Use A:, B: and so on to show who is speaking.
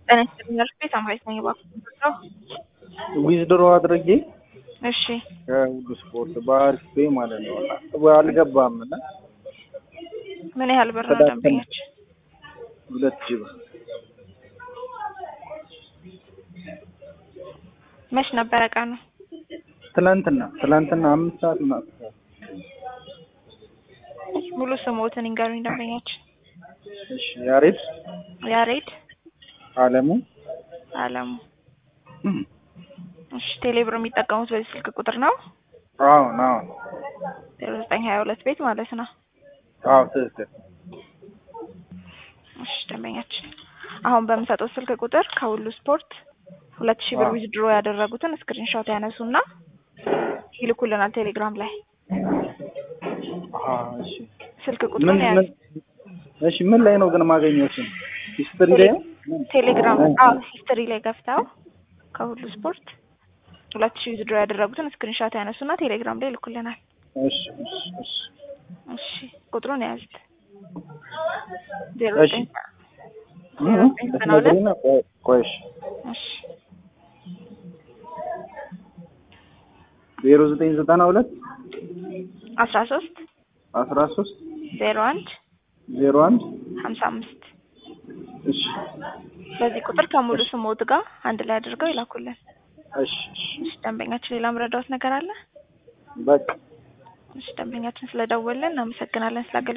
A: ጤና ይስጥልኝ አልኩ የሳምራዊት ነኝ እባክዎን ነው
B: ዊዝድሮ አድርጌ
A: እሺ
B: ከሁሉ ስፖርት በአሪፍ ፔ ማለት ነው አልገባም እና
A: ምን ያህል ብር ነው
B: ተዳክመን-
A: ደንበኞች
B: ሁለት ሺህ ብር
A: መች ነበረ ቀኑ
B: ትላንትና ትላንትና አምስት ሰዓት ምናምን
A: ሙሉ ስሞትን ይንገሩኝ ደንበኞች
B: እሺ ያሬድ
A: ያሬድ
B: አለሙ
A: አለሙ እሺ ቴሌብር የሚጠቀሙት በዚህ ስልክ ቁጥር ነው
B: አሁን አሁን
A: ዜሮ ዘጠኝ ሀያ ሁለት ቤት ማለት ነው
B: አዎ ትክክል
A: እሺ ደንበኛችን አሁን በምሰጠው ስልክ ቁጥር ከሁሉ ስፖርት ሁለት ሺህ ብር
B: አዎ።
A: ዊዝድሮ ያደረጉትን ስክሪንሾት ያነሱና ይልኩልናል ቴሌግራም ላይ
B: አዎ እሺ
A: ስልክ
B: ምን
A: ቁጥሩን ያዝ
B: ምን እሺ ምን ላይ ነው ግን ማገኘው እሱን ሂስትሪ ላይ ነው
A: ቴሌግራም
B: እ-
A: አዎ ሂስትሪ ላይ ገፍተው ከሁሉ ስፖርት ሁለት ሺህ ዊዝድሮ ያደረጉትን ስክሪንሾት ያነሱና ቴሌግራም ላይ ይልኩልናል
B: እሺ እሺ እሺ
A: እሺ ቁጥሩን ያዙት ዜሮ
B: እሺ።
A: ዘጠኝ
B: እ-
A: ዜሮ ዘጠኝ ዘጠና ሁለት
B: ልትነግሪኝ ነው? ቆይ- ቆይ እሺ
A: እሺ
B: ዜሮ ዘጠኝ ዘጠና ሁለት
A: አስራ ሶስት
B: አስራ ሶስት
A: ዜሮ አንድ
B: ዜሮ አንድ
A: ሀምሳ አምስት
B: እሺ
A: በዚህ ቁጥር ከሙሉ ስሞት ጋር አንድ ላይ አድርገው ይላኩልን።
B: እሺ እሺ
A: እሺ ደንበኛችን ሌላ ምረዳውት ነገር አለ?
B: በቃ
A: እሺ ደንበኛችን ስለደወልን እናመሰግናለን ስላገ